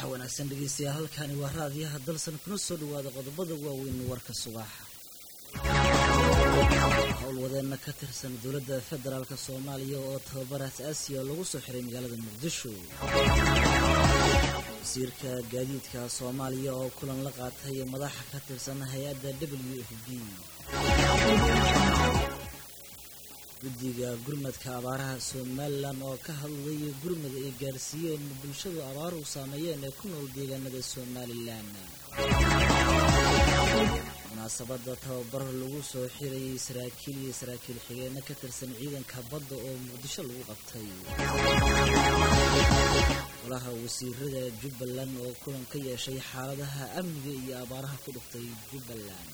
subax wanaagsan dhegeystayaal halkani waa raadiyaha dalsan kuna soo dhawaada qodobada waaweyn warka subaxa howlwadeenna ka tirsan dowladda federaalk soomaaliya oo tababar as-aasiya lagu soo xiray magaalada muqdisho wasiirka gaadiidka soomaaliya oo kulan la qaatay madaxa ka tirsan hay-adda w f b guddiga gurmadka abaaraha somalilan oo ka hadlay gurmad ay gaarsiiyeen bulshadu abaaruhu saameeyeen ee ku nool deegaanada somalilan munaasabadda tababar lagu soo xirayay saraakiil iyo saraakiil xigeenno ka tirsan ciidanka badda oo muqdisho lagu qabtay golaha wasiirada jubbaland oo kulan ka yeeshay xaaladaha amniga iyo abaaraha ku dhuftay jubbaland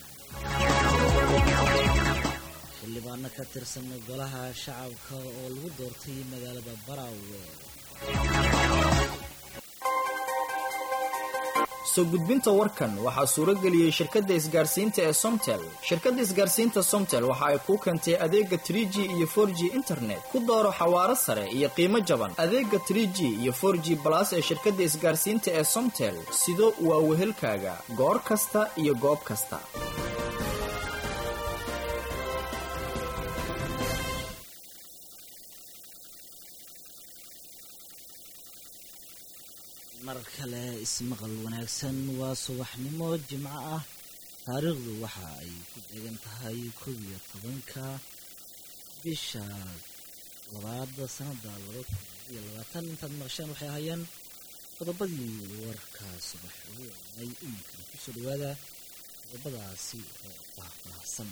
xildhibaano ka tirsan golaha shacabka oo lagu doortay magaalada baraawe soo gudbinta warkan waxaa suuro geliyey shirkadda isgaarsiinta ee somtel shirkadda isgaarsiinta somtel waxa ay kuu keentay adeega tr g iyo for g internet ku dooro xawaaro sare iyo qiimo jaban adeega tr g iyo for g balas ee shirkadda isgaarsiinta ee somtel sido waa wehelkaaga goor kasta iyo goob kasta mar kale ismaqal wanaagsan waa subaxnimo jimco ah taariikhdu waxa ay ku deegan tahay kow iyo tobanka bisha labaada sanada laba kun iyo labaatan intaad maqasheen waxay ahaayeen qodobadii warka subax ugu waanay iminkana kusoo dhawaada qodobadaasi oo faahfaahsan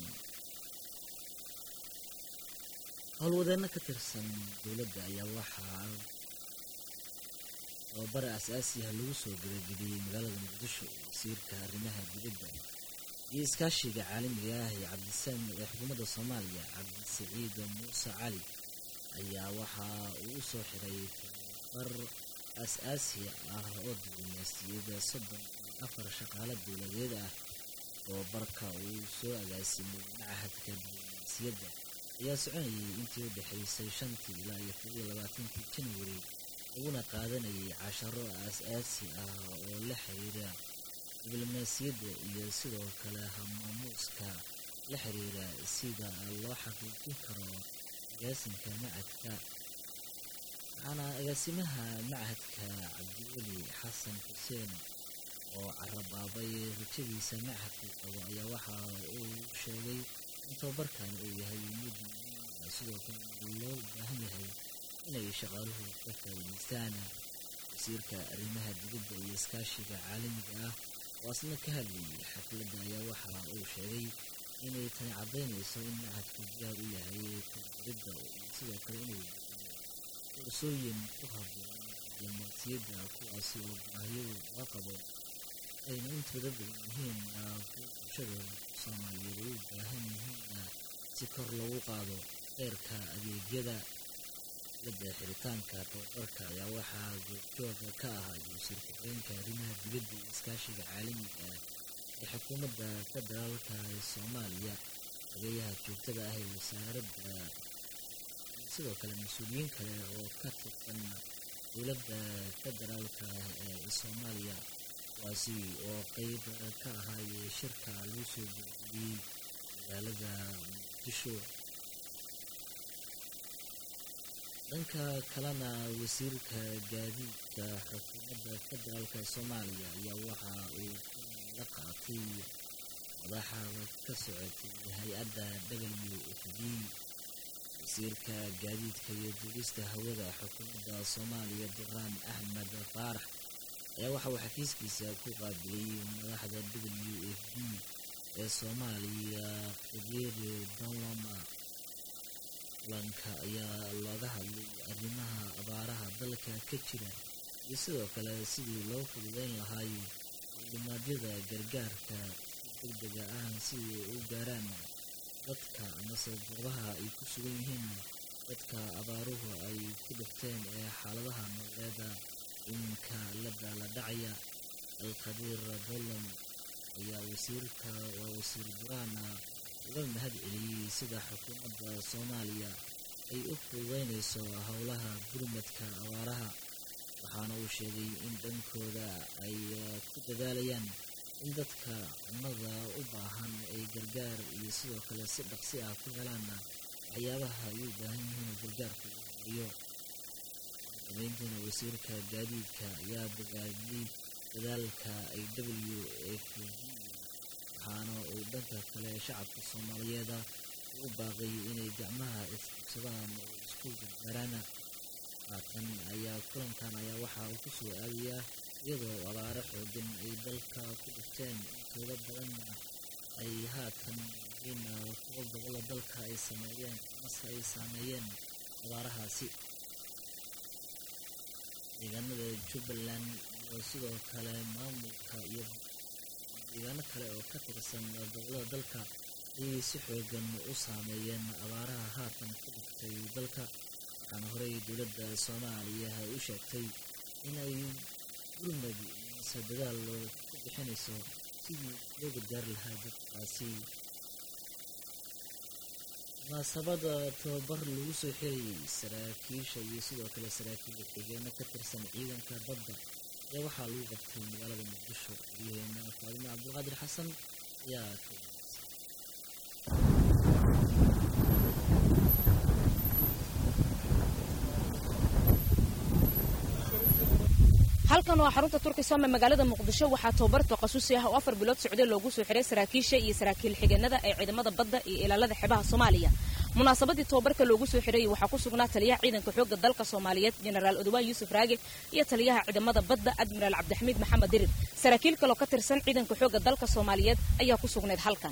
howlwadeenno ka tirsan dowladda ayaa waxaa tababara as-aasiah lagu soo gabagabiyey magaalada muqdisho wasiirka arrimaha dibadda iyo iskaashiga caalamiga ah ee cabdisaam ee xukuumadda soomaaliya cabdisaciid muuse cali ayaa waxa uu u soo xiray tababar as-aasi ah oo diblomaasiyada soddon iyo afar shaqaale dowladeed ah tababarka uu soo agaasimay macahadka diblomaasiyadda ayaa soconayay intii u dhexaysay shantii ilaa iyo kob iyo labaatankii janwari laguna qaadanayay casharo as-aasi ah oo la xiriira diblomaasiyadda iyo sidoo kale hamaamuuska la xiriira sida loo xaqiijin karo agaasimka macadka waxaana agaasimaha macadka cabdiweli xasan xuseen oo carabaabay rajadiisa macadku qabo ayaa waxa uu sheegay in tababarkan uu yahay mid muhiim sidoo kale loo baahan yahay inay shaqaaluhu ka faa'iidaystaan wasiirka arrimaha dibadda iyo iskaashiga caalamiga ah oo asna ka hadlayay xafladda ayaa waxa uu sheegay inay tani caddaynayso in macadku diyaar u yahay tababaridda iyo sidoo kale inuu bixiyo fursooyin ku habboon diblomaasiyadda kuwaasi oo baahiyadu laga qabo ayna intooda badan yihiin kuwa bulshada soomaaliyeed ay u baahan yihiinna si kor loogu qaado heerka adeegyada da xiritaanka tababarka ayaa waxaa goobjooga ka ahaa wasiir ku-xigeenka arrimaha dibadda iyo iskaashiga caalamiga ah ee xukuumadda federaalka ee soomaaliya ogeyaha joogtada ah ee wasaaradda sidoo kale mas-uuliyiin kale oo ka tirsan dowladda federaalka ee soomaaliya kuwaasi oo qeyb ka ahaaye shirka lagu soo gabagabiyey magaalada muqdisho dhanka kalena wasiirka gaadiidka xukuumadda federaalka soomaaliya ayaa waxa uu la qaatay madaxa ka socotay hay-adda w f b wasiirka gaadiidka iyo duulista hawada xukuumadda soomaaliya duraan axmed faarax ayaa waxa uu xafiiskiisa ku qaabilay madaxda w f b ee soomaaliya qadeeri donloma kulanka ayaa looga hadlay arrimaha abaaraha dalka ka jira iyo sidoo kale sidii loo fududeyn lahaay dulimaadyada gargaarka si degdega ah sidii u gaaraan dadka amase goobaha ay ku sugan yihiin dadka abaaruhu ay ku dhufteen ee xaaladaha nololeeda iminka la daaladhacaya alkhadiir dolom ayaa wasiirka waa wasiir buraana uga mahad celiyey sida xukuumadda soomaaliya ay u fududeynayso howlaha gurmadka abaaraha waxaana uu sheegay in dhankooda ay ku dadaalayaan in dadka cunnada u baahan ay gargaar iyo sidoo kale si dhaqsi ah ku helaanna waxyaabaha ay u baahan yihiin gargaarka ugu horeeyo dabeyntiina wasiirka gaadiidka ayaa bogaadiyey dadaalka ay w f v waxaana uu dhanka kale shacabka soomaaliyeeda u baaqay inay gacmaha isqabsadaan oo isku gargaaraana haatan ayaa kulankan ayaa waxa uu ku soo aadayaa iyadoo abaaro xoogan ay dalka ku dhufteen intooda badanna ay haatan yihiin kuwa gobolla dalka ay sameeyeen mase ay saameeyeen abaarahaasi deegaanada jubbaland iyo sidoo kale maamulka iyo deegaano kale oo ka tirsan gobollada dalka ayay si xoogan u saameeyeen abaaraha haatan ku dhuftay dalka waxaana horey dowladda soomaaliya ay u sheegtay inay gurmad mase dadaal ku bixinayso sidii loo gargaari lahaa dadkaasi munaasabada tababar lagu soo xirayay saraakiisha iyo sidoo kale saraakiil xigeeno ka tirsan ciidanka badda ayaa waxaa lagu qabtay magaalada muqdisho waryaheena faadimo cabdulqaadir xasan ayaa ka halkan waa xarunta turkisome magaalada muqdisho waxaa tababar taqasusi ah oo afar bilood socday loogu soo xiray saraakiisha iyo saraakiil xigeenada ee ciidamada badda iyo ilaalada xeebaha soomaaliya munaasabadii tababarka loogu soo xirayay waxaa ku sugnaa taliyaha ciidanka xoogga dalka soomaaliyeed jenaraal odowaan yuusuf raage iyo taliyaha ciidamada badda admiraal cabdixamiid maxamed dirir saraakiil kaloo ka tirsan ciidanka xoogga dalka soomaaliyeed ayaa ku sugnayd halkan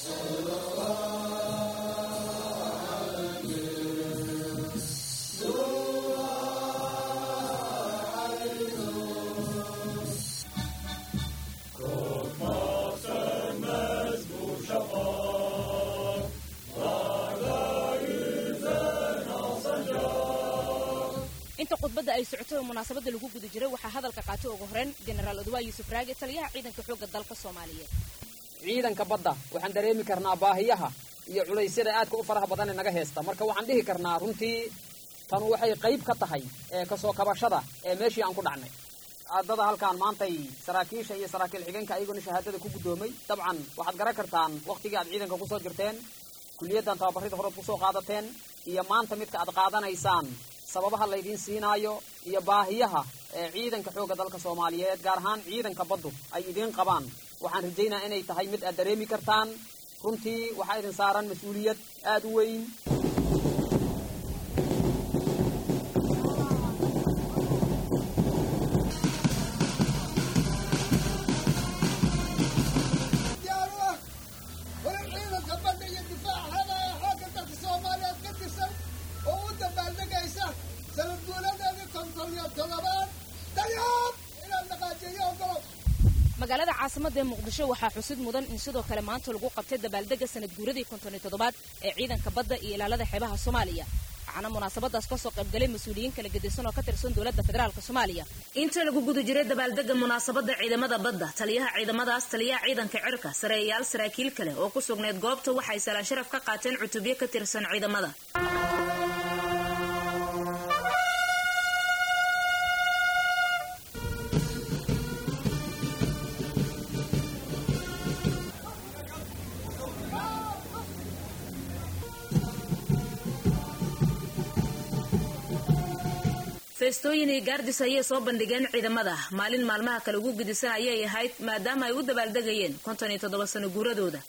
inta khudbadda ay socotay oo munaasabadda lagu guda jiray waxaa hadalka qaatay ugu horeyn jenaraal odowaa yuusuf raage taliyaha ciidanka xoogga dalka soomaaliyeed ciidanka badda waxaan dareemi karnaa baahiyaha iyo culaysyada aadka u faraha badan ee naga heesta marka waxaan dhihi karnaa runtii tanu waxay qayb ka tahay ee kasoo kabashada ee meeshii aan ku dhacnay aadada halkaan maantay saraakiisha iyo saraakiil xigeenka ayagoona shahaadada ku guddoomay dabcan waxaad garan kartaan wakhtigii aad ciidanka kusoo jirteen kuliyaddan tababarrida horead kusoo qaadateen iyo maanta midka aad qaadanaysaan sababaha laydiin siinaayo iyo baahiyaha ee ciidanka xoogga dalka soomaaliyeed gaar ahaan ciidanka baddu ay idiin qabaan waxaan rajaynaa inay tahay mid aad dareemi kartaan runtii waxaa idin saaran mas-uuliyad aad u weyn magaalada caasimada ee muqdisho waxaa xusid mudan in sidoo kale maanta lagu qabtay dabaaldega sanad guuradii konton iyo toddobaad ee ciidanka badda iyo ilaalada xeebaha soomaaliya waxaana munaasabadaas kasoo qaybgalay mas-uuliyiin kala gedisan oo ka tirsan dowladda federaalk soomaaliya inta lagu guda jiray dabaaldega munaasabada ciidamada badda taliyaha ciidamadaas taliyaha ciidanka cirka sareeyayaal saraakiil kale oo ku sugnayd goobta waxay salaan sharaf ka qaateen cutubyo ka tirsan ciidamada feestooyin iyo gaardis ayay soo bandhigeen ciidamada maalin maalmaha kale ugu gedisan ayay ahayd maadaama ay u dabaaldegayeen konton iyo toddoba sano guuradooda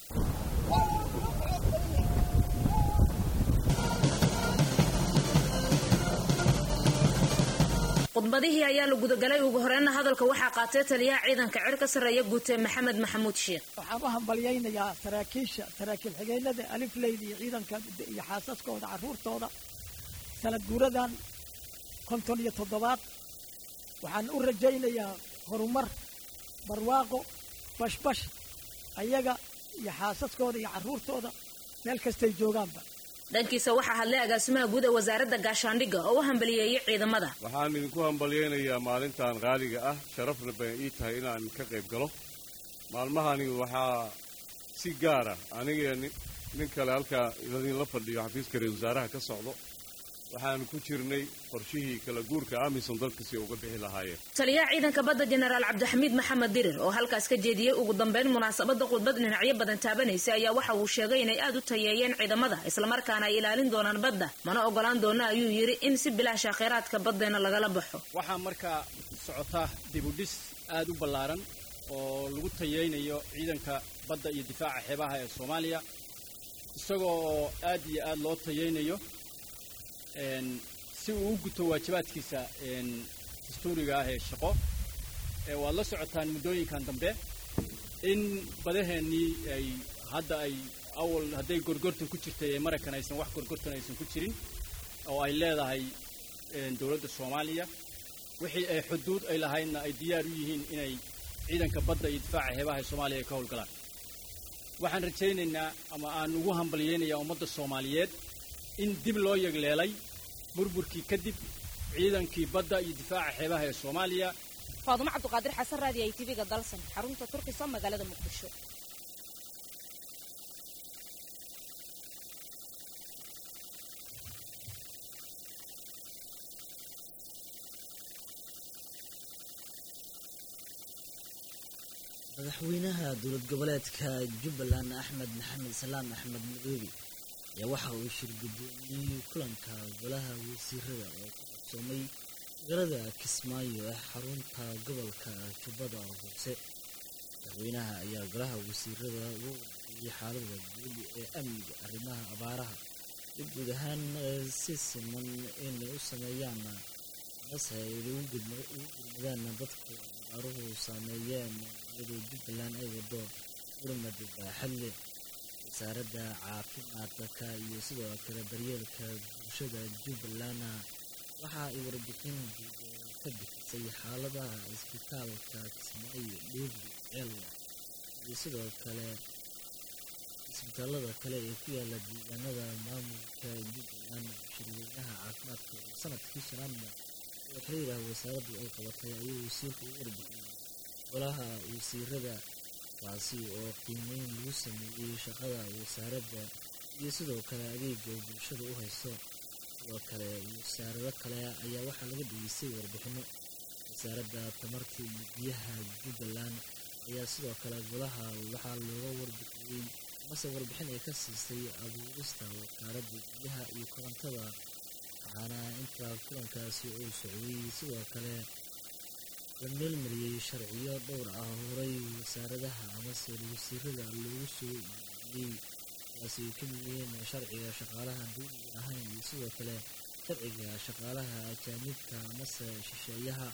khudbadihii ayaa la gudagalay ugu horeyna hadalka waxaa qaatay taliyaha ciidanka cir ka sarreeya guute maxamed maxamuud sheekh waxaan u hambalyaynayaa saraakiisha saraakiil xigeenada alifleyda iyo ciidanka iyo xaasaskooda carruurtooda sanad guuradan konton iyo toddobaad waxaan u rajaynayaa horumar barwaaqo bashbash ayaga iyo xaasaskooda iyo carruurtooda meel kastay joogaanba dhankiisa waxaa hadlay agaasimaha guud ee wasaaradda gaashaandhigga oo u hambaliyeeyey ciidamada waxaan idinku hambalyaynayaa maalintan qaaliga ah sharafna bay ii tahay inaan ka qayb galo maalmahani waxaa si gaara aniga nin kale halkaa idinla fadhiyo xafiiska ra-isul wasaaraha ka socdo waxaan ku jirnay qorshihii kala guurka amisom dalka si uga bixi lahaayeen taliyaha ciidanka badda jenaraal cabdixamiid maxamed dirir oo halkaas ka jeediyey ugu dambeyn munaasabada khudbad dhinacyo badan taabanaysa ayaa waxa uu sheegay inay aad u tayeeyeen ciidamada islamarkaana ay ilaalin doonaan badda mana ogolaan doona ayuu yidhi in si bilaasha kheyraadka baddeena lagala baxo waxaa markaa socota dibudhis aad u ballaaran oo lagu tayeynayo ciidanka badda iyo difaaca xeebaha ee soomaaliya isagoo oo aad iyo aad loo tayeynayo si uu u guto waajibaadkiisa dastuuriga ah ee shaqo waad la socotaan muddooyinkan dambe in badaheennii ay hadda ay awal hadday gorgortan ku jirtay ee maraykan aysan wax gorgortan aysan ku jirin oo ay leedahay dowladda soomaaliya wixii ay xuduud ay lahaydna ay diyaar u yihiin inay ciidanka badda iyo difaaca xeebaha ee soomaaliya ay ka howlgalaan waxaan rajaynaynaa ama aan ugu hambalyaynayaa ummadda soomaaliyeed in dib loo yegleelay burburkii kadib ciidankii badda iyo difaaca xeebaha ee soomaaliya faadumo cabduqaadir xasan raadi ay tv-ga dalsan xarunta turkiso magaalada muqdisho madaxweynaha dowlad goboleedka jubbaland axmed maxamed salaam axmed madoobe ayaa waxa uu shir guddoomiyey kulanka golaha wasiirada oo ku qabsoomay magaalada kismaayo ee xarunta gobolka jubbada hoose madaxweynaha ayaa golaha wasiirada uga warbixiyey xaalada guud ee amniga arrimaha abaaraha iyo guud ahaan si siman inay u sameeyaan mase ay ugu gurmadaan dadka abaaruhu saameeyeen iyadoo jubbaland ay wado gurmad baaxad leh wasaaradda caafimaadka iyo sidoo kale daryeelka bulshada jubbaland waxa ay warbixin guud ka bixisay xaaladaha isbitaalka kismaayo dhoobli ceelwa iyo sidoo kale isbitaalada kale ee ku yaala deegaanada maamulka jubbaland shirweynaha caafimaadka oo sanadkii shanaadna oo xiriirah wasaaraddu ay qabatay ayuu wasiirku u warbixiyey golaha wasiirada kaasi oo qiimeyn lagu sameeyey shaqada wasaaradda iyo sidoo kale adeega bulshada u hayso sidoo kale wasaarado kale ayaa waxaa laga dhegeystay warbixino wasaaradda tamarta iyo biyaha jubbaland ayaa sidoo kale golaha waxaa looga warbixiyey mase warbixin ay ka siisay abuurista wasaaradda biyaha iyo korontada waxaana inta kulankaasi uu socday sidoo kale la meelmariyey sharciyo dhowr ah horay wasaaradaha amase wasiirada loogu soo iibiyey kuwaasi ay ka mid yihiin sharciga shaqaalaha dowliga ahayn iyo sidoo kale sharciga shaqaalaha ajaanibka amase shisheeyaha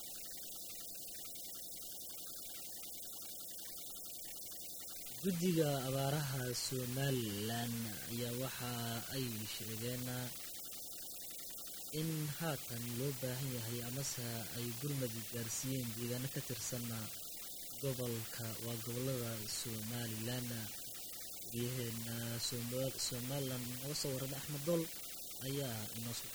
guddiga abaaraha somalilan ayaa waxa ay sheegeen in haatan loo baahan yahay amase ay gurmadi gaarsiiyeen deegaano ka tirsan gobolka waa gobolada somalilan guryaheena somalilan naga soo waran axmed dool ayaa inoo soo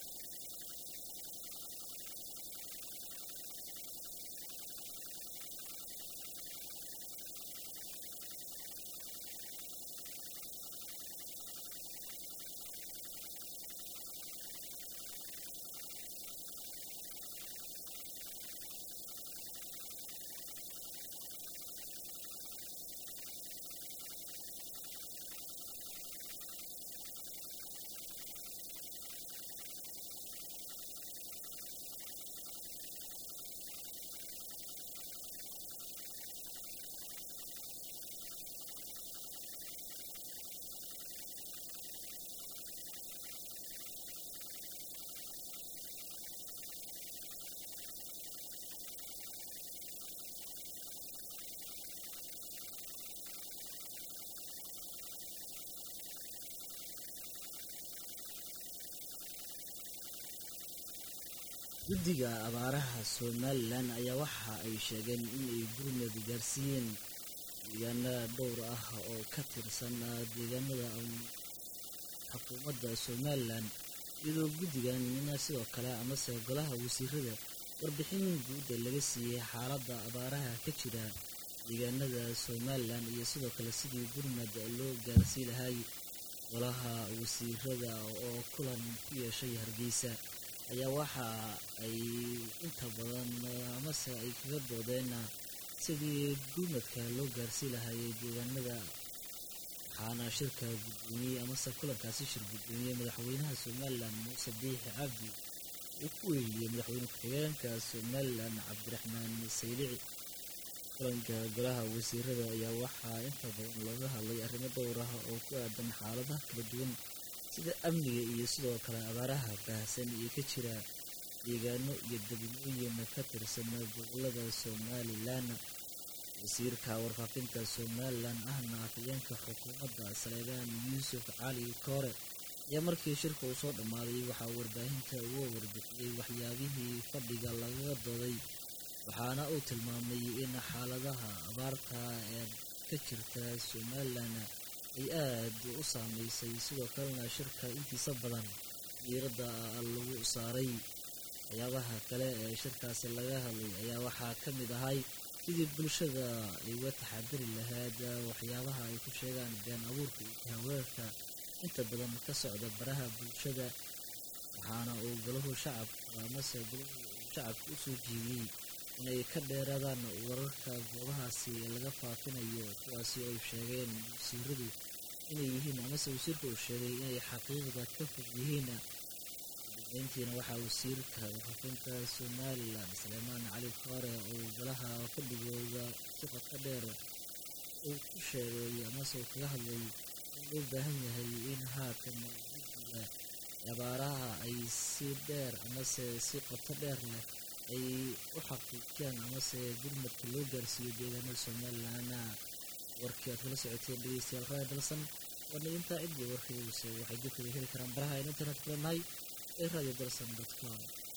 guddiga abaaraha somalilan ayaa waxa ay sheegeen inay gurmad gaarsiiyeen deegaana dhowr ah oo ka tirsan deegaanada xukuumadda somalilan iyadoo guddigan sidoo kale amase golaha wasiirada warbixin guudda laga siiyey xaaladda abaaraha ka jira deegaanada somalilan iyo sidoo kale sidii gurmad loo gaarsii lahay golaha wasiirada oo kulan ku yeeshay hargeysa ayaa waxa ay inta badan amase ay kaga doodeen sidii gurmadka loo gaarsii lahayay deegaanada waxaana shirka guddoomiyey amase kulankaasi shir guddoomiyey madaxweynaha somalilan muuse biixi cabdi uu ku weeliyey madaxweyne ku-xigeenka somalilan cabdiraxmaan saylici kulanka golaha wasiirada ayaa waxaa inta badan looga hadlay arrimo dhowr ah oo ku aadan xaaladaha kala duwan sida amniga iyo sidoo kale abaaraha baahsan iyo ka jira deegaano iyo degmooyin ka tirsan gobolada somalilan wasiirka warfaafinta somalilan ahna afhayeenka xukuumadda saleebaan yuusuf cali koore ayaa markii shirka uu soo dhammaaday waxaa warbaahinta uga warbixiyey waxyaabihii fadhiga lagaga dooday waxaana uu tilmaamay in xaaladaha abaarta ee ka jirta somalilan ay aad u saameysay sidoo kalena shirka intiisa badan diiradda lagu saaray waxyaabaha kale ee shirkaasi laga hadlay ayaa waxaa ka mid ahay sidii bulshada ay uga taxadiri lahayd waxyaabaha ay ku sheegaan been abuurka iyo haweerka inta badan ka socda baraha bulshada waxaana uu golahu shacabka amase golahu shacabka u soo jiibiyey inay ka dheeraadaan wararka goobahaasi laga faafinayo kuwaasi ay sheegeen wasiiradu inay yihiin amase wasiirka uu sheegay inay xaqiiqda ka fog yihiin dabeyntiina waxaa wasiirka warfaafinta somalilan saleemaan cali koore oo golaha fadhigooda si qadka dheer uu ku sheegay amase uu kaga hadlay in loo baahan yahay in haatan guddiga abaaraha ay si dheer amase si qoto dheer leh ay u xaqiijiyaan amase gurmadka loo gaarsiiyo deegaanada somalilan warkii aad kala socoteen dhegeystayaal raaya dalsan waana intaa ciddii warkayse waxay dibkada heli karaan baraha aynu internet kulanahay ee radio dalsan com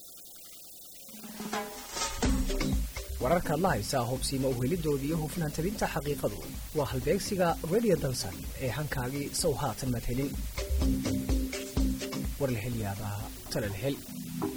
wararkaad la haysaa hubsiima uhelidooda iyo hufnaan tabinta xaqiiqadu waa halbeegsiga radio dalsan ee hankaagii sow haatan madhelin war la hel yaabaa tala la hel